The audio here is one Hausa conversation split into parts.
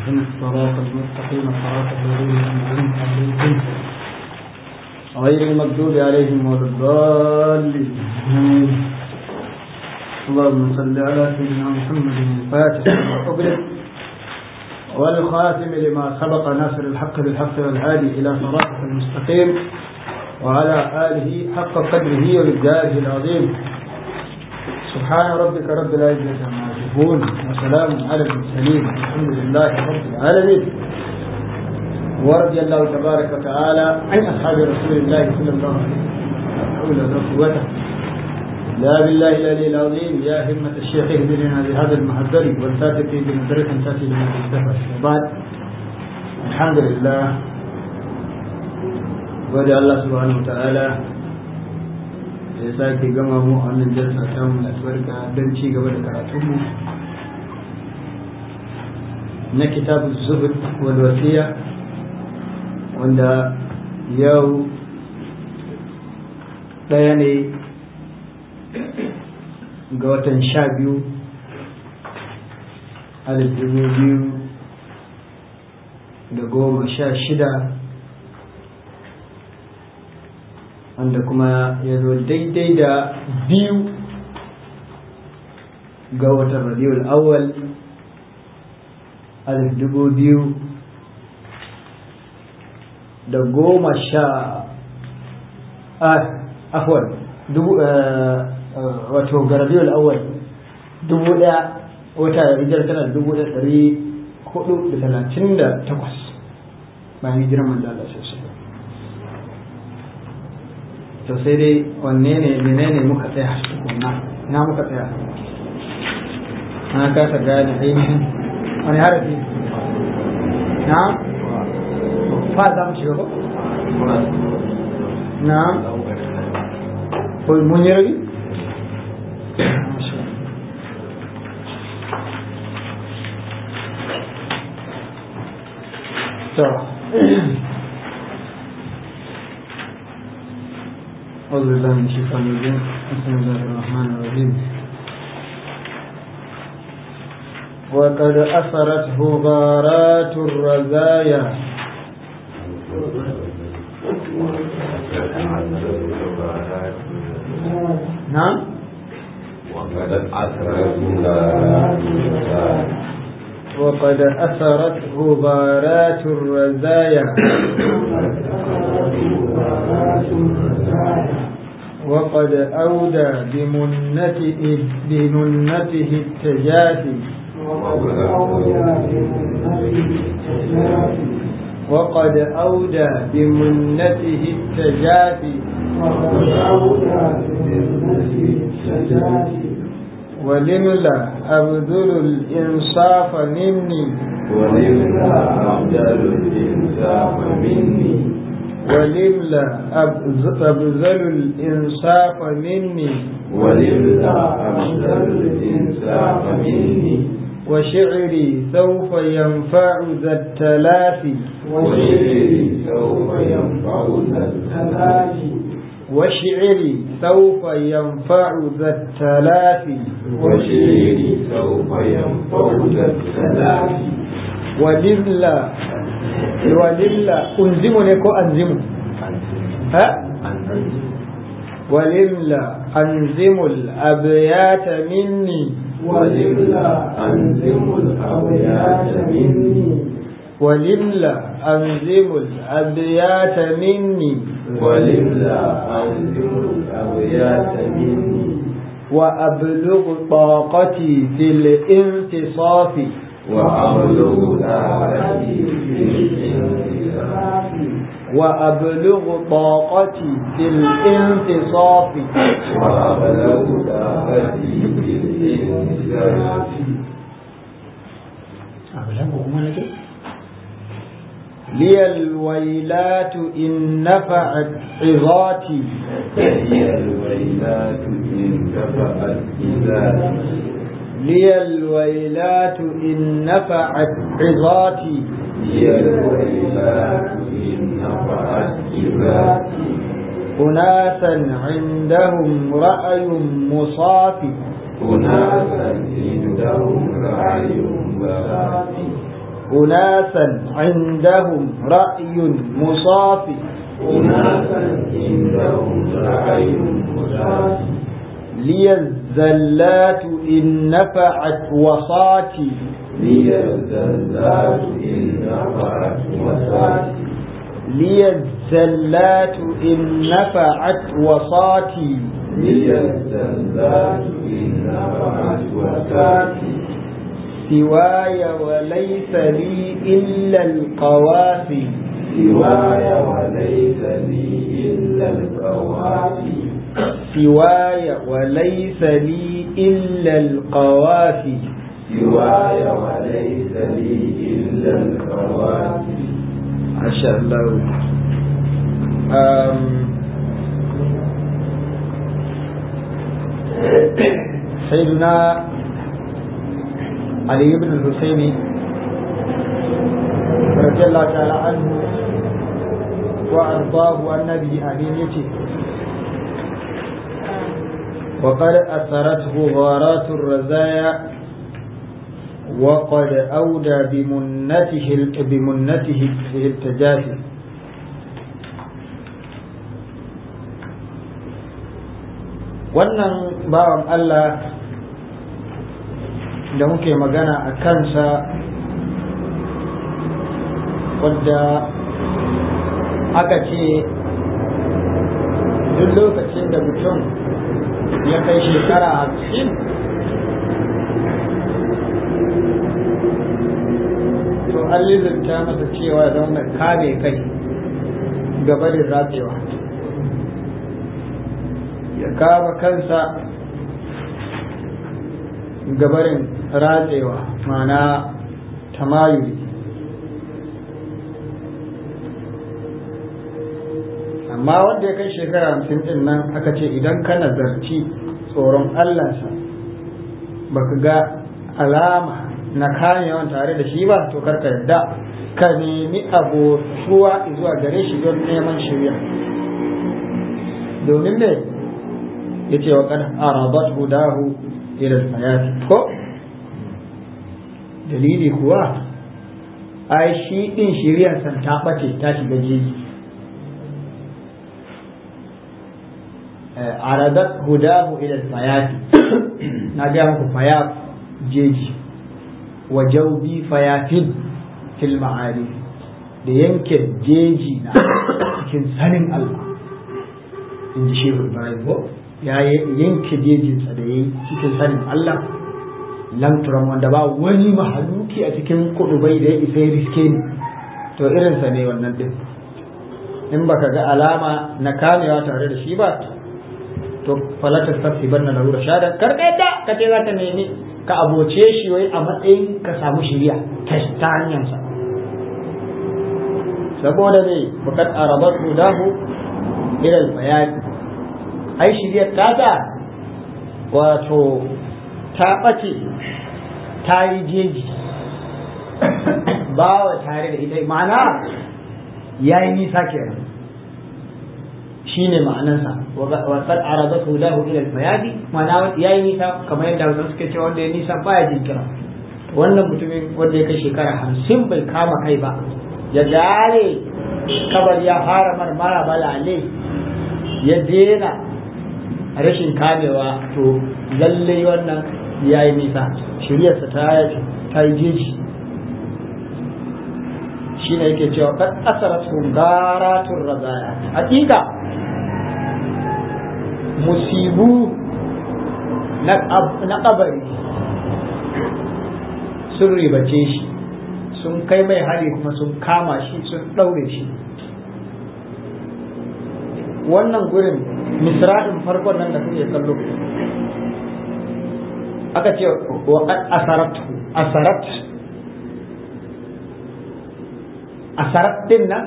اهدنا الصراط المستقيم صراط الذين أنعمت عليهم غير المغضوب عليهم ولا الضالين اللهم صل على سيدنا محمد الفاتح لما أغلق والخاتم لما سبق ناصر الحق بالحق والهادي إلى صراطك المستقيم وعلى آله حق قدره ومقداره العظيم سبحان ربك رب العزة عما يصفون وسلام على المرسلين الحمد لله رب العالمين ورضي الله تبارك وتعالى عن أصحاب رسول الله صلى الله عليه وسلم ولا قوة لا بالله العلي العظيم يا همة الشيخ اهدنا بهذا المحذر والفاتح بنظرة تأتي لما تستفى وبعد الحمد لله gode Allah subhanahu wa ta'ala da ya sake gama mu a wannan jalsa ta mu albarka don ci gaba da karatunmu na kitabun zuhud wal wasiya wanda yau ɗaya ne ga watan sha biyu alif dubu biyu da goma sha shida wanda kuma ya zo daidai da biyu ga watan rabiul awwal alif dubu biyu da goma sha afwan dubu wato ga rabiul awwal dubu daya wata hijirar tana da dubu daya dari hudu da talatin da takwas bayan hijirar manzo Allah sosai to sai dai wanne ne menene muka tsaya tukunna ina muka tsaya na kasa gane ainihin wani harafi na fa za mu shiga ko na ko mun yi rabi to أعوذ بالله من الشيطان الرجيم بسم الله الرحمن الرحيم وقد أثرته غارات الرزايا نعم وقد أثرته غارات الرزايا وقد أثرته غارات الرزايا وقد أودى بمنته بمنته التجافي وقد أودى بمنته التجافي ولملا أبذل الإنصاف مني ولله أفضل الإنصاف مني ولملا أبذل الإنصاف مني ولله أفضل الإنصاف مني وشعري سوف ينفع ذا التلافي وشعري سوف ينفع ذا التلافي وشعري سوف ينفع ذا التلافي وشعري سوف ينفع ذا التلافي ولله ولله أنزمني كو أنزم ها ولله أنزم الأبيات مني ولله أنزم الأبيات مني ولله أنزم الأبيات مني ولله أنزم الأبيات مني وأبلغ طاقتي في الانتصاف وأبلغ دعوتي في الانتصاف وأبلغ طاقتي في الانتصاف وأبلغ دعوتي في الانتصاف لي الويلات إن نفعت عظاتي هي الويلات إن كفأت إذا لي الويلات إن نفعت عظاتي هي الويلات إن نفعت إذاتي أناسا عندهم رأي مصافي أناسا عندهم رأي بغاتي أناسا عندهم رأي مصافي أناسا عندهم رأي مصافي لي الزلات إن نفعت وصاتي لي الزلات إن نفعت وصاتي لي الزلات إن نفعت وصاتي لي الزلات إن نفعت وصاتي سواي وليس لي إلا القوافي سواي وليس لي إلا القوافي سواي وليس لي إلا القوافي سواي وليس لي إلا القوافي ما شاء الله أم سيدنا علي بن الحسين رضي الله تعالى عنه وأرضاه النبي أمين يتي وقد أثرته غارات الرزايا وقد أودى بمنته بمنته التجافي wannan bawan Allah da muke magana a kansa wadda aka ce duk lokacin da mutum ya kai shekara hamsin to an lizinta masa cewa don mai kame kai gabarin ratsewa ya kama kansa gabarin ratsewa mana tamayuli amma wanda ya kai shekara hamsin din nan aka ce idan ka nazarci tsoron allansa baka ga alama na kamewan tare da shi ba to karka yadda ka nemi abotuwa zuwa gare shi don neman shirya domin me ya ce wa kan arabat hudahu ila hayati ko dalili kuwa ai shi din shiryan san ta bace ta shiga jeji aradat hudahu ila hayati na ga muku fayat jeji wa jaubi fayatin fil ma'ari da yanke jeji na cikin sanin Allah in ji shehu Ibrahim ko ya yanke jejinsa da yayi cikin sanin Allah lam turam wanda ba wani mahaluki a cikin kudubai da ya isa ya riske ni to irinsa ne wannan din in baka ga alama na kamewa tare da shi ba to falatar tafi banna na rura shada karka yadda ka ce za ta nemi ka aboce shi wai a matsayin ka samu shiriya ta hanyarsa saboda ne bukat arabat hudahu ilal bayani ai shiryar tata wato ta ɓace ta yi jeji ba wa tare da ita ma'ana ya yi nisa kenan shi ne ma'anansa wasar arabat hudahu ilal bayani ma'ana ya yi nisa kamar yadda wasu suke cewa wanda ya nisa baya jinkira wannan mutumin wanda ya kai shekara hamsin bai kama kai ba ya dare kabar ya fara marmara balale ya dena rashin kamewa to lalle wannan ya yi nisa shiryarsa ta yi jeji shi ne yake cewa kan asarar garatun razaya hakika musibu na kabari sun ribace shi sun kai mai hari kuma sun kama shi sun ɗaure shi wannan gurin misra'in farkon nan da kuke kallo aka ce wa asarat asarat asarat din nan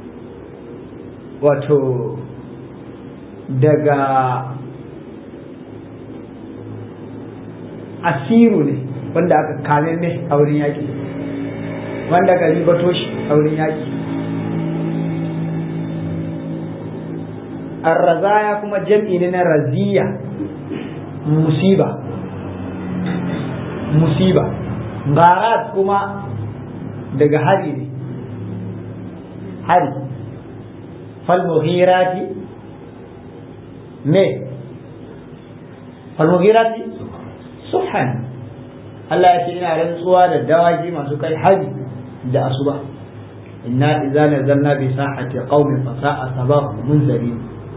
wato daga asiru ne wanda aka kame ne a wurin yaƙi wanda aka ribato shi a wurin yaƙi arrazaya kuma jam'i ne na raziya musiba musiba garat kuma daga hari ne hari falmuhirati me falmuhirati subhan Allah ya ce ina rantsuwa da dawaki masu kai hari da asuba inna idza nazalna bi sahati qaumin fa sa'a sabahu munzirin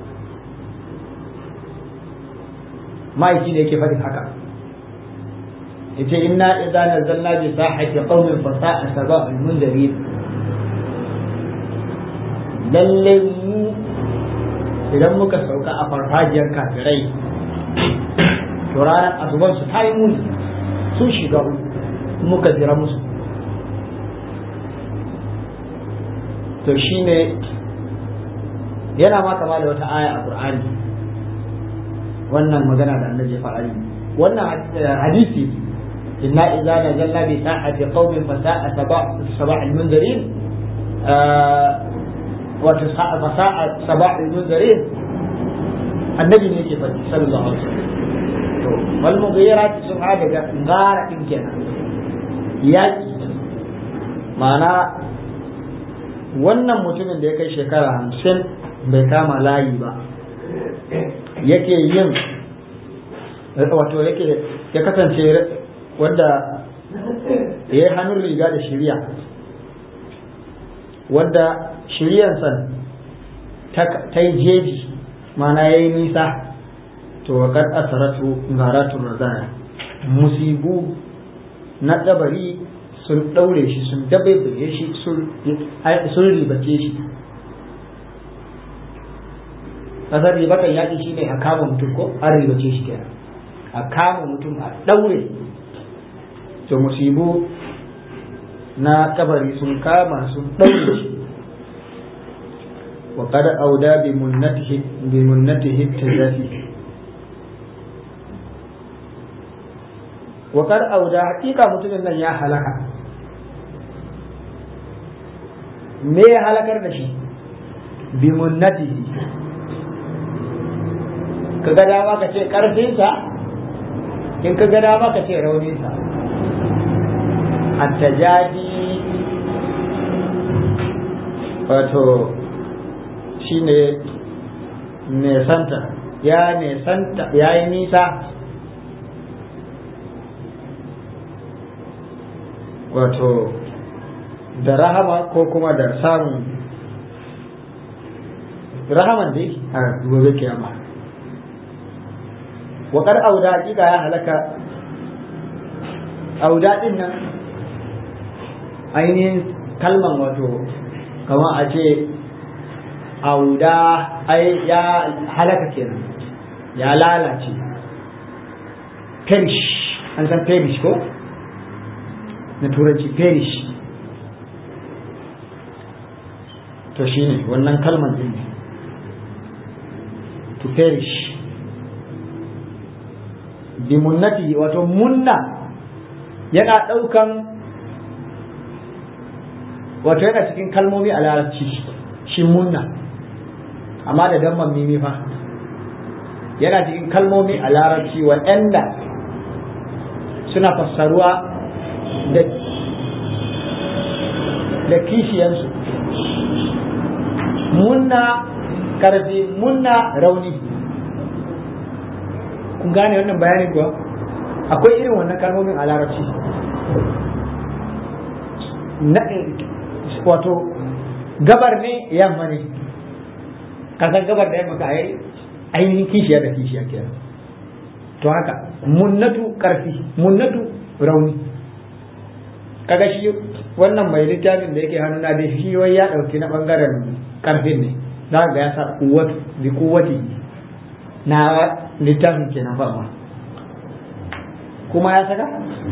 ma'aiki ne yake faɗin haka yace inna idza nazalna bi sahati qaumin fa sa'a sabahu munzirin lalle mu idan muka sauka a farfajiyar kafirai to ranar asuban su ta yi muni sun shiga muka jira musu to shine yana ma kama da wata aya a qur'ani wannan magana da annabi ya faɗa wannan hadisi inna idza nazalna bi sa'ati qaumin fa sa'a sabah al-munzirin wato fasa'a sabahul munzirin annabi ne yake faɗi sallallahu alaihi wasallam to wal mughirat sun ha daga ngara din kenan yaki ma'ana wannan mutumin da ya kai shekara hamsin bai kama layi ba yake yin wato yake ya kasance wanda ya yi hannun riga da shirya wanda shiryansa ta yi jeji mana ya yi nisa to wa kad asaratu garatun razaya musibu na dabari sun daure shi sun dabaibaye shi sun ribace shi kasar ribatan yaƙi shi ne a kama mutum ko an ribace shi kenan a kama mutum a daure to musibu na kabari sun kama sun daure shi وقد أودى بمنته بمنته التزافي وقد أودى حقيقة متمنى يا هلكا me ya halakar da shi bi munnatihi ka ga dama ka ce karfinsa in ka ga dama ka ce rauninsa attajadi wato shi ne nesanta ya nesanta ya yi nisa wato da rahama ko kuma da samun rahaman dai a gobe kiyama waƙar auda hakika ya halaka auda din nan ainihin kalman wato kama a ce auda ai ya halaka kenan ya lalace perish an san perish ko na turanci perish to shine wannan kalman din ne to perish bi munnati wato munna yana ɗaukan wato yana cikin kalmomi a larabci shi munna amma da damman mimi fa yana cikin kalmomi a larabci waɗanda suna fassaruwa da da kishiyansu munna karfi munna rauni kun gane wannan bayanin kuwa akwai irin wannan kalmomin a larabci wato gabar ne yamma ne kasan gabar da yamma ka yi ainihin kishiya da kishiya kenan to haka munnatu karfi munnatu rauni kaga shi wannan mai littafin da yake hannuna da shi wai ya dauki na bangaren karfin ne za ga ya sa kuwatu bi kuwati na littafin kenan fa ma kuma ya saka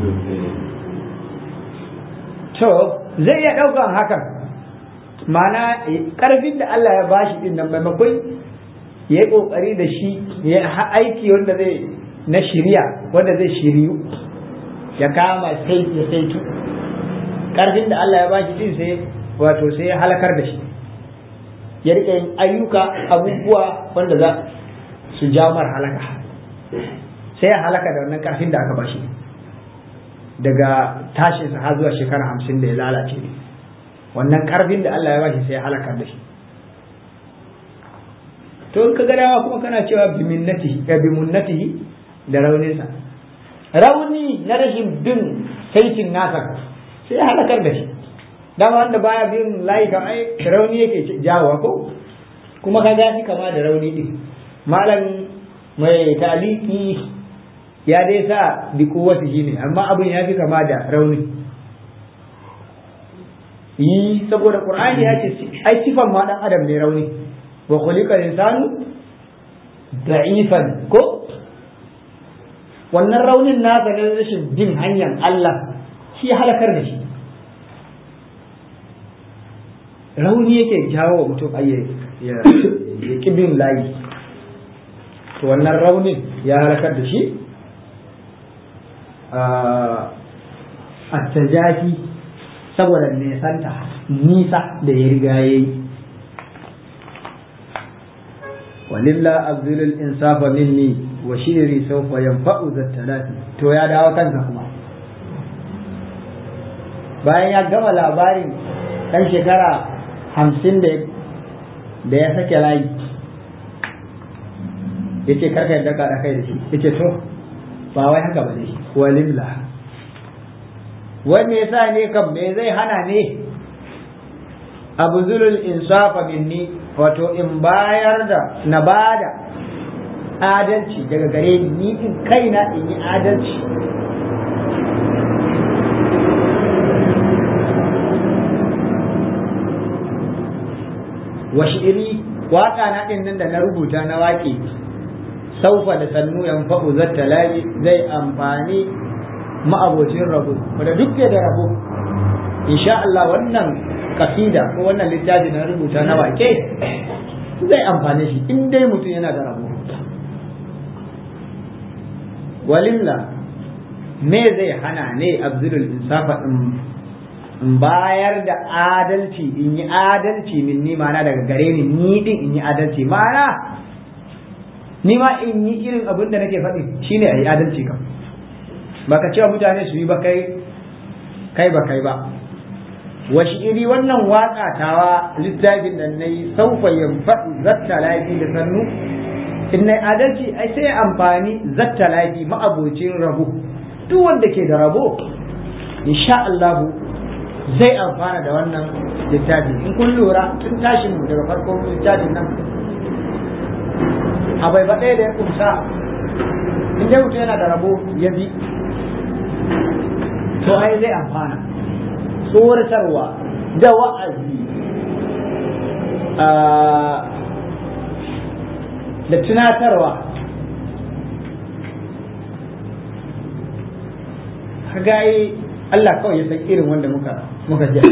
to zai iya daukan hakan ma'ana karfin da Allah ya bashi din nan maimakon ya yi kokari da shi ya aiki wanda zai na shirya wanda zai shiryu ya kama sai ya saitu karfin da Allah ya bashi din sai wato sai ya halakar da shi ya rika yin ayyuka abubuwa wanda za su jawo mar halaka sai ya halaka da wannan karfin da aka bashi daga tashinsa har zuwa shekara hamsin da ya lalace ne wannan karfin da Allah ya bashi sai ya halakar da shi to in ka ga dawa kuma kana cewa bi minnatihi bi munnatihi da rauninsa rauni na rashin bin saitin nasa sai ya halakar da shi dama wanda baya bin layi kan ai rauni yake jawowa ko kuma ka ga shi kama da rauni din malam mai taliki ya dai sa bi kowace shi ne amma abin ya fi kama da rauni yi saboda qur'ani ya ce ai sifan ma dan adam ne rauni wa khuliqa insanu da'ifan ko wannan raunin nasa na rashin bin hanyar Allah shi halakar da shi rauni yake jawo wa mutum ayye ya bin layi to wannan raunin ya halakar da shi a tajafi saboda nesanta nisa da ya riga ya yi walilla abdulul insafa minni wa shiri sawfa yanfa'u zattalati to ya dawo kansa kuma bayan ya gama labarin dan shekara hamsin da da ya sake layi ya ce karka yadda ka kai da shi ya ce to ba wai haka ba ne walimla wani yasa ne kam me zai hana ne abu zulul insafa minni wato in bayar da na bada adalci daga gare ni ni in kaina in yi adalci wa shi'iri waka na din nan da na rubuta na waƙe saufa da sannu yan fa'u zatta labi zai amfani ma'abocin rabo wanda duk da rabo insha Allah wannan kasida ko wannan littafi na rubuta na waƙe zai amfane shi in dai mutum yana da rabo walilla me zai hana ne abdul insafa in bayar da adalci in yi adalci min ni mana daga gare ni ni din in yi adalci mana ni ma in yi irin abin da nake faɗi shine a yi adalci kam ba ka cewa mutane su yi ba kai kai ba kai ba washi iri wannan waka tawa littafin da na yi saufa yanfaɗu zatta lafi da sannu in na adalci ai sai amfani zatta lafi ma'abocin rabo duk wanda ke da rabo insha Allah zai amfana da wannan littafi in kun lura tun tashin mu daga farkon littafin nan a bai ba ɗaya da ya kumsa in dai mutum yana da rabo ya bi to ai zai amfana tsoratarwa da wa'azi da tunatarwa gaye Allah kawai ya san irin wanda muka muka ji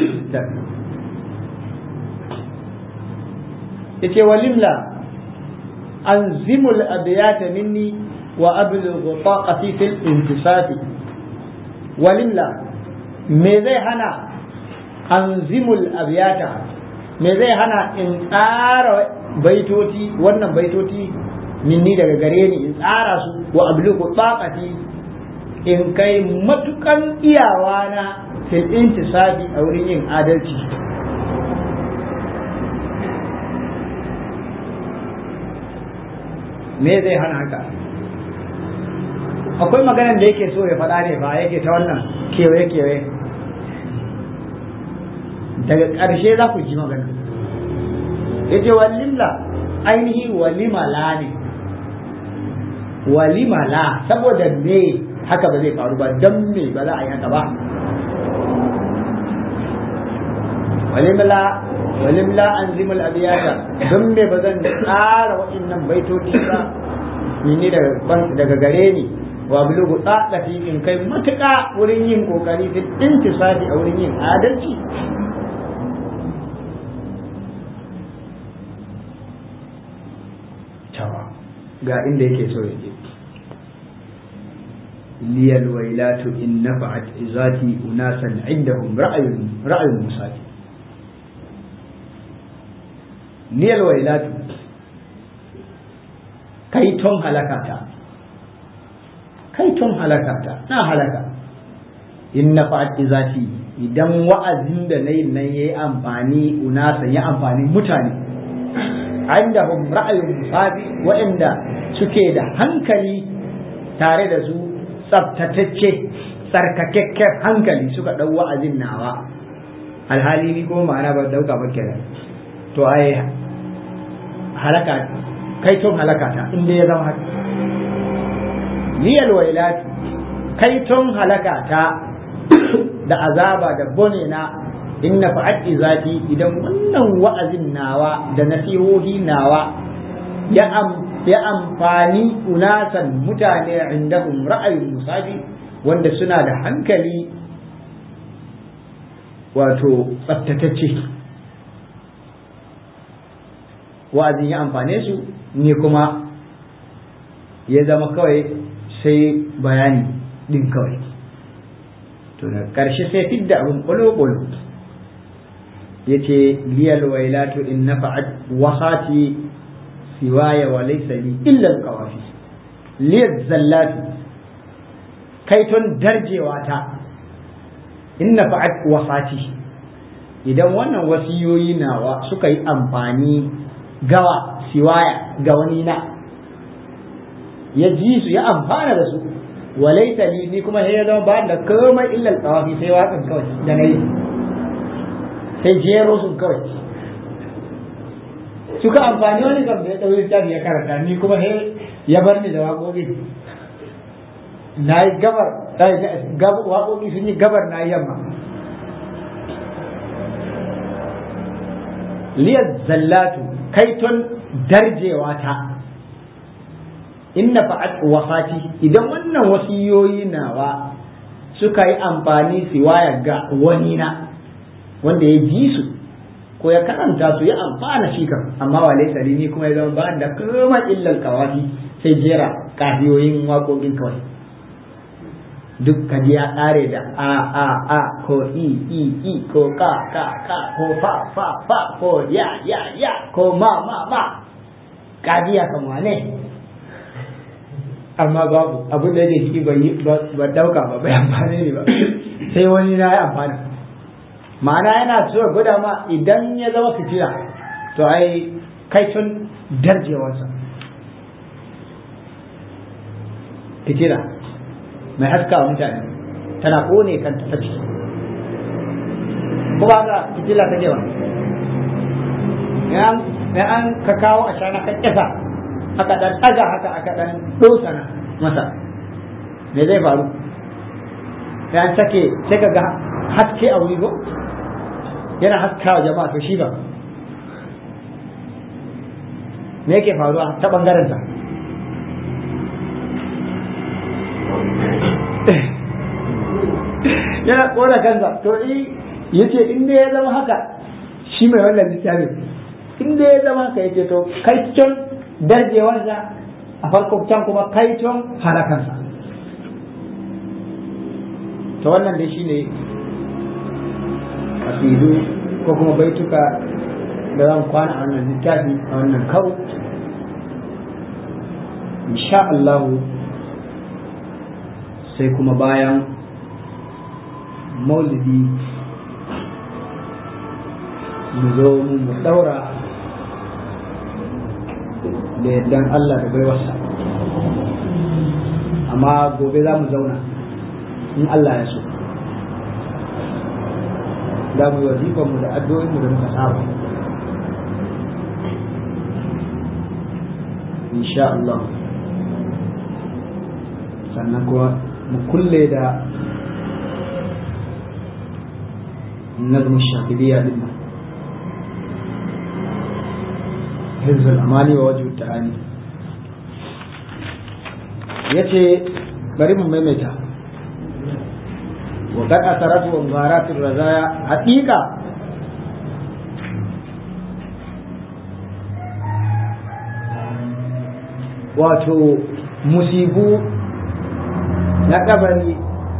yace walimla anzimul abiyata minni wa ablughu taqati fil intisafi walimla me zai hana anzimul abiyata me zai hana in tsara baitoti wannan baitoti minni daga gare ni in tsara su wa ablughu taqati in kai matukan iyawa na fil intisafi a wurin yin adalci me zai hana haka akwai maganar da yake so ya faɗa ne ba yake ta wannan kewaye-kewaye daga ƙarshe za ku ji magana ya ce walimla ainihi walimala ne walimala saboda me haka ba zai faru ba don me ba za a yi haka ba walimla walimla an zimul abiyata don me ba zan tsara waɗannan baitoci ba ni daga gare ni wa bulugu tsadafi in kai matuƙa wurin yin kokari fil intisafi a wurin yin adalci ga inda yake so ya je liyal wailatu in nafa'at izati unasan indahum ra'ayun ra'ayun musati liyal wailatu kai ton halakata kai ton halakata na halaka in na fa'ad izati idan wa'azin da na yi nan ya yi amfani unasa ya amfani mutane inda hum ra'ayin musabi waɗanda suke da hankali tare da su tsabtatacce tsarkakakken hankali suka ɗau wa'azin nawa alhali ni kuma ma'ana ba dauka ba kenan to ai halaka kai ton halaka ta inda ya zama haka liyal wailati kai ton halaka ta da azaba da bone na inna fa'at izati idan wannan wa'azin nawa da nasihohi nawa ya am ya amfani unasan mutane indahum ra'ayin musabi wanda suna da hankali wato tsaftatacce wa'azin ya amfane su ne kuma ya zama kawai sai bayani din kawai to da ƙarshe sai fidda abin ƙwalo-ƙwalo ya ce liyal wailatu in na fa'ad wasati siwaya wa laysa li illa alqawafi liyal zallatu kaiton darjewa ta in na fa'ad wasati idan wannan wasiyoyi nawa suka yi amfani gawa siwaya ga wani na ya ji su ya amfana da su walaita li ni kuma sai ya zama ba da komai illal tawafi sai waƙan kawai da na yi sai jero sun kawai suka amfani wani kam da ya ɗauri littafi ya karanta ni kuma sai ya bar ni da waƙoƙi na yi gabar waƙoƙi sun yi gabar na yamma liyar zallatu kaiton darjewa ta inna fa'at wafati idan wannan wasiyoyi nawa suka yi amfani siwaya ga wani na wanda ya ji su ko ya karanta su ya amfana shi kan amma wa laysa ni kuma ya zama ba da kuma illal kawafi sai jera kafiyoyin waƙoƙin kawai duk kaji ya ƙare da a a a ko i i i ko ka ka ka ko fa fa fa ko ya ya ya ko ma ma ma kaji ya kama ne amma babu abin da yake ciki ba dauka ba bai amfani ne ba sai wani na ya amfani ma'ana yana so gwada ma idan ya zama fitila to ai kai tun darjewarsa fitila mai haska wa mutane tana kone kanta ta ciki ko ba ga fitila ta ba ya an ka kawo a shana ka kyasa aka dan ɗaga haka aka dan dosana masa me zai faru ya an sake sai ka ga haske a wuri ko yana haskawa jama'a to shi ba me yake faruwa ta bangaren sa yana kona kansa to i yace in dai ya zama haka shi mai wannan littafin in dai ya zama haka yace to kai can darjewarsa a farko can kuma kai can halakansa to wannan dai shine kasidu ko kuma baituka da zan kwana a wannan littafi a wannan karo insha Allah sai kuma bayan maulidi mu zo mu daura da yardan Allah da baiwarsa amma gobe za mu zauna in Allah ya so za mu yi wazifanmu da addu'o'inmu da muka saba insha Allah sannan kuma mu kulle da nazm shafidiyya din nan حفظ الأماني ووجه التعاني yace bari mu maimaita wa kad asaratu wa gharatir razaya haqiqa wato musibu na kabari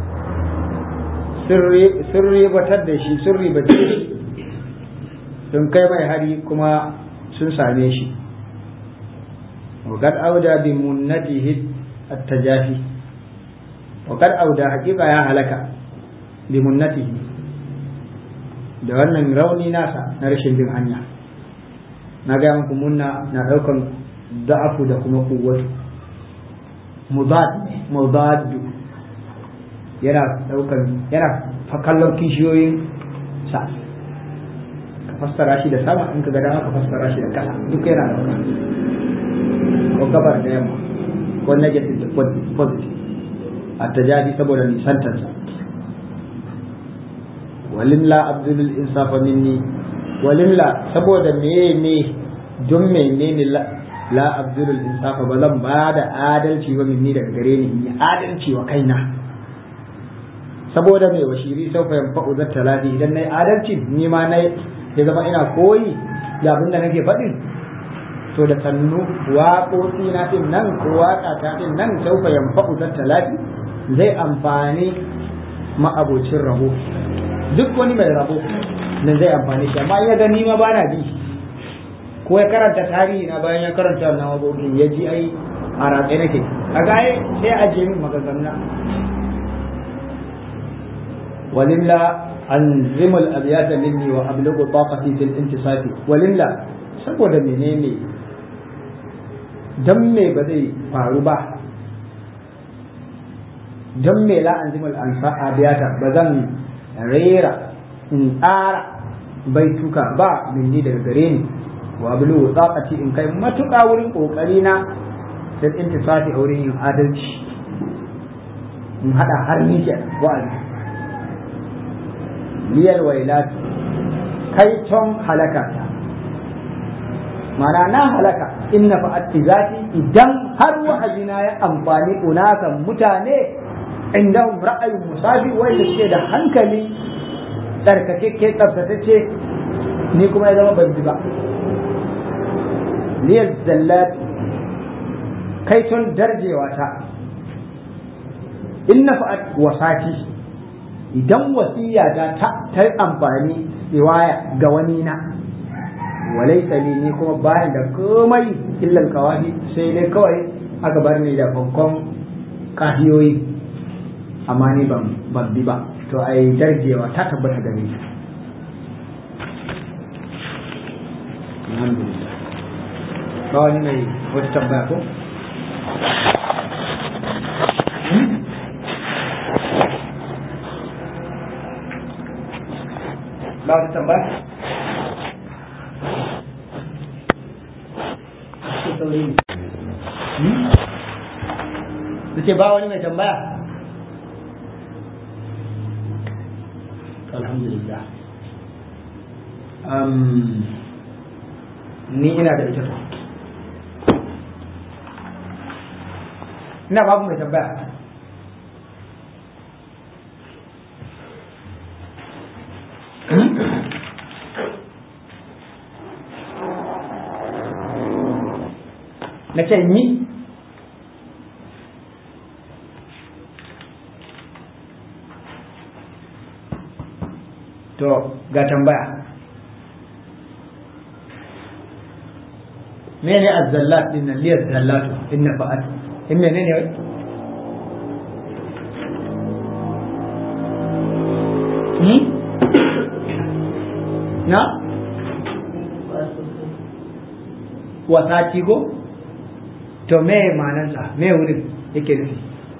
sirri batar da shi sirri batar da shi sun kai mai hari kuma sun same shi وقد أودى بمنته التجافي وقد أودى حقيقة يا هلكا limunnatihi da wannan rauni nasa na rashin bin hanya na gaya muku munna na daukan da'afu da kuma kuwatu mudad mudaddu yana daukan yana kallon kishiyoyin sa ka fassara shi da sama in ka ga dama ka fassara shi da kasa duk yana dauka ko gabar da yamma ko negative da positive a tajabi saboda nisantarsa walimla abdul insafa minni walimla saboda meye ne don menene la la abdul insafa ba zan ba da adalci ba minni daga gare ni in yi adalci wa kaina saboda mai washiri sau fa yanfa'u zat talati idan nayi adalci ni ma nayi ya zama ina koyi da abin da nake faɗin to da sannu waƙoƙi na ɗin nan ko waƙa ta ɗin nan sau fa yanfa'u zat talati zai amfani ma'abocin rabo duk wani mai rabo nan zai amfani shi amma ya gani ma bana bi ko ya karanta tarihi na bayan ya karanta wannan waƙoƙin ya ji ai a ratse nake a gaye sai a je min maganganu ولله أنزم الأبيات مني وأبلغ طاقتي في الانتصاب ولله saboda menene dan me ba zai faru ba dan me la anzimul abiyata ba zan rera in tsara baituka ba minni daga gare ni wa bulu tsaqati in kai matuƙa wurin kokari na da intisafi a wurin yin adalci in hada har ni ke wa'azi liyal wailat kai ton halaka ta mana na halaka inna fa'atti zati idan har wa'azina ya amfani unakan mutane indahum ra'ayin musafi wanda suke da hankali tsarkakekke tsaftatacce ni kuma ya zama ban ba liyal zallat kai ton darjewa ta inna fa'at wasati idan wasiya ta ta amfani riwaya ga wani na walaita li ni kuma bayan da komai illal kawai sai dai kawai aka bar ni da fankon kahiyoyi amma ni ban ban bi ba to ai darjewa ta tabbata gare ni alhamdulillah ba wani mai wata tambaya ko ba wata tambaya su ce ba wani mai tambaya alhamdulillah ni ina da ita to ina babu mai tambaya na ce ni to ga tambaya mene azzallat din nan liyar zallatu inna fa'at in mene ne wai ni na wasati ko to me ma'anarsa me wurin yake nufi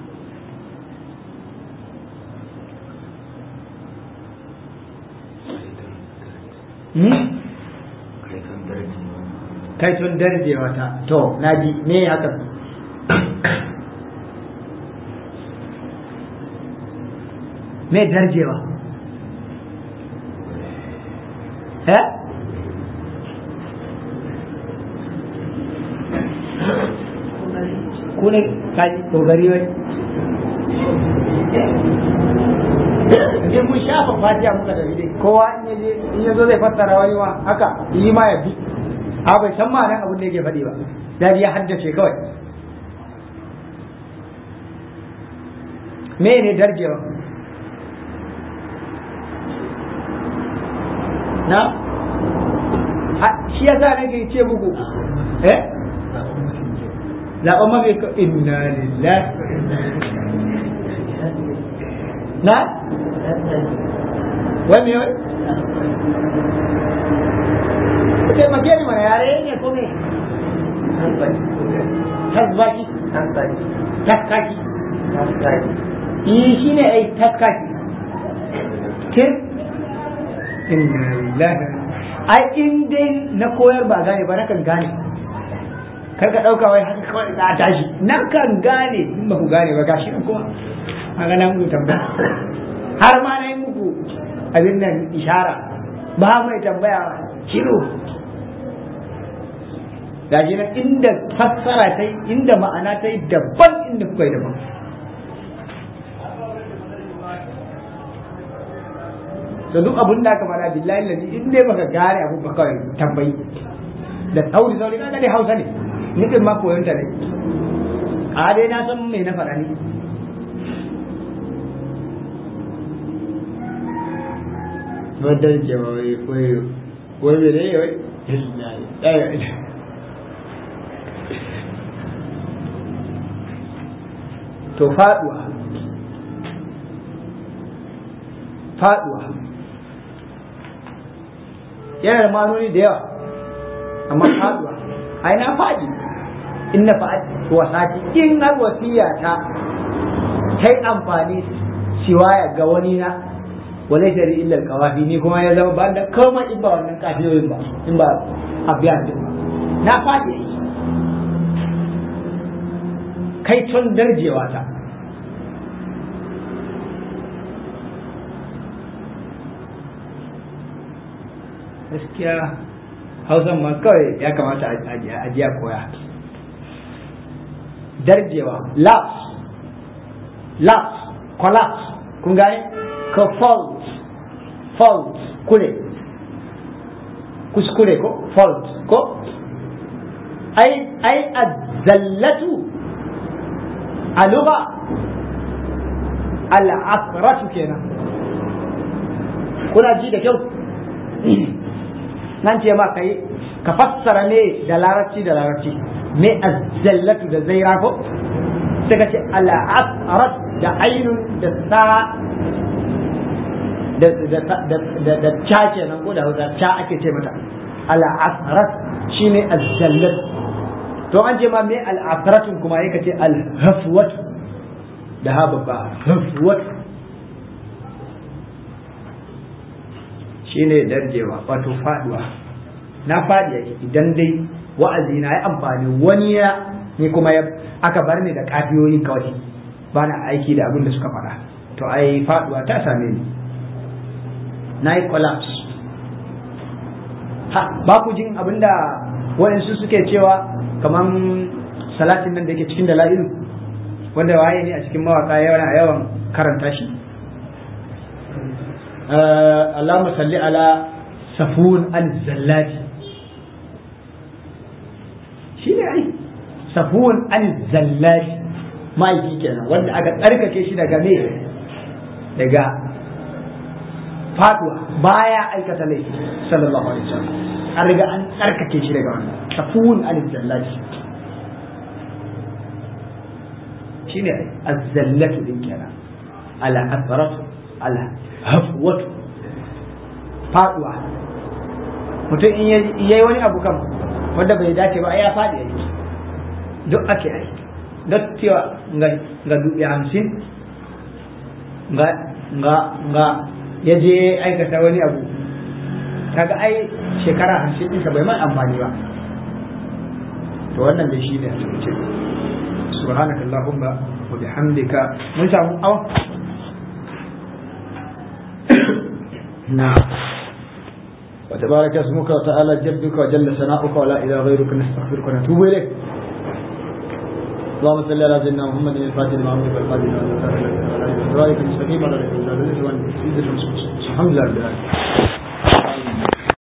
kai tun darjewa ta to na ji me haka me darjewa eh ku ne kaji kokari wai je mun shafa fatiha muka da dai kowa in yaje in yazo zai fassara wani ma haka yi ma ya bi a bai san ma'anar abin da yake faɗi ba da ya haddace kawai me ne darjewa na shi yasa nake ce muku eh zaɓen mafi inna lillahi na wai me wai ku taimake ni mana yare ne ko me tasbaki taskaki yi shi ne ai taskaki ke inna lillahi ai in dai na koyar ba gane ba nakan gane kar ka dauka wai haka kawai za a tashi nakan gane in ba ku gane ba gashi nan kuma haka nan mu tambaya har ma na yi muku abin nan ishara ba mai tambaya shiru gashi nan inda fassara ta yi inda ma'ana ta yi daban inda kuka yi daban da duk abin da aka fara billahi lalli in dai baka gane abu ba kawai tambayi da sauri sauri kaga dai hausa ne ni din ma koyon ta ne a dai na san me na faɗa ne wadda ke wai wai wai me ne wai to faduwa faduwa yana da manoni da yawa amma faduwa ai na faɗi in na faɗi wasati in har wasiya ta ta yi amfani siwaya ga wani na wale shari illa kawafi ni kuma ya zama ba da kama in ba wannan kafiyoyin ba in ba abiyan din ba na faɗi kai tun darjewa ta gaskiya hausan ma kawai ya kamata a jiya koya darjewa lapse lapse collapse kun gane ka fault fault kure kuskure ko fault ko ai ai azzallatu a lugha al'asratu kenan kuna ji da kyau nan ce ma kai ka fassara ne da larabci da larabci me azzallatu da zaira ko sai ka ce al'asrat da ainun da sa da da da cha kenan ko da hausa cha ake ce mata al'asrat shine azzallat to an ce ma me al'asratun kuma yake ce al-hafwatu da ha babba hafwatu shine darjewa wato faduwa na fadi yake idan dai wa'azi na ya amfani wani ya ni kuma ya aka bar ni da kafiyoyi kawai ba na aiki da abin da suka faɗa to ai faduwa ta same ni na yi collapse ha ba ku jin abin da waɗansu suke cewa kaman salatin nan da ke cikin dala'ilu wanda waye ne a cikin mawaka yawan a yawan karanta shi Allahumma salli ala safun al-zallati shi ne ai safun al-zallati ma'aiki kenan wanda aka tsarkake shi daga me daga faduwa baya aikata laifi sallallahu alaihi wasallam an riga an tsarkake shi daga wannan safun al-zallati shine az-zallatu din kenan ala asratu ala hafwatu faduwa mutum in yayi wani abu kan wanda bai dace ba ya fadi ya yi duk ake yi duk cewa ga dubi hamsin ga ga ga ya je aikata wani abu kaga ai shekara hamsin ɗinsa bai man amfani ba to wannan da shi ne a cikin subhanakallahumma wa bihamdika mun samu awa نعم وتبارك اسمك وتعالى جدك وجل ثناؤك ولا اله غيرك نستغفرك ونتوب اليك اللهم صل على سيدنا محمد الفاتح لما أمرك والفاتح لما أمرك وعلى آله وصحبه المستقيم على رسول الله الحمد لله رب العالمين